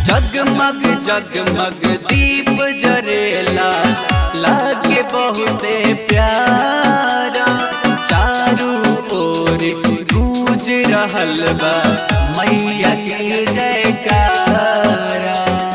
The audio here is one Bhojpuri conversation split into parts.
जगमग जगमग दीप जरेला लागे बहुते प्यारा चारू ओर गूंज रहल बा मैया के जयकारा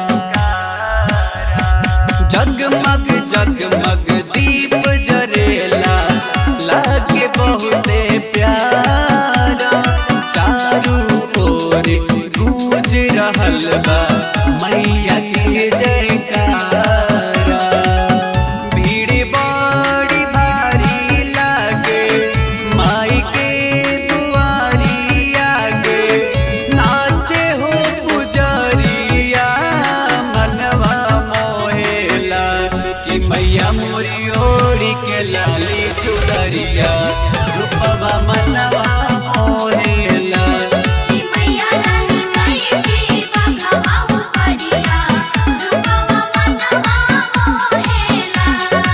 जगमग जगमग दीप जरेला लागे बहुते प्यारा चारू ओर गूंज रहल बा मैया के जयकारा भीड़ बड़ी भारी लागे माई के दुआरी आगे नाचे हो पुजरिया मनवा मोहेला कि मैया मोरी ओरी के लाली चुदरिया रूपवा मनवा मोहेला कि मैया रानी कई के बघवा उपरिया रूपवा मनवा मोहेला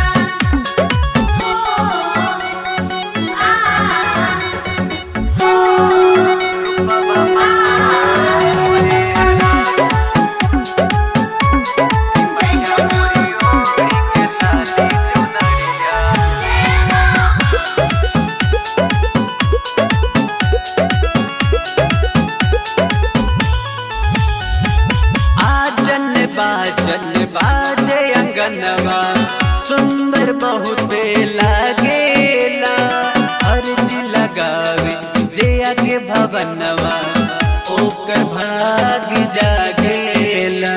आजन बाजन बाजे अंगनवा सुंदर बहुते लागेला अर्ज लगावे जे आगे भवनवा ओकर भाग जागेला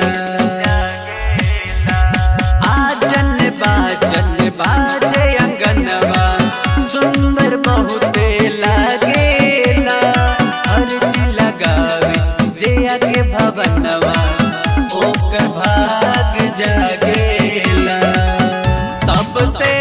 आजन बाजन बाजे अंगनवा सुंदर बहुते लागेला अर्ज लगावे जे आगे भवनवा ओकर भाग जागेला सबसे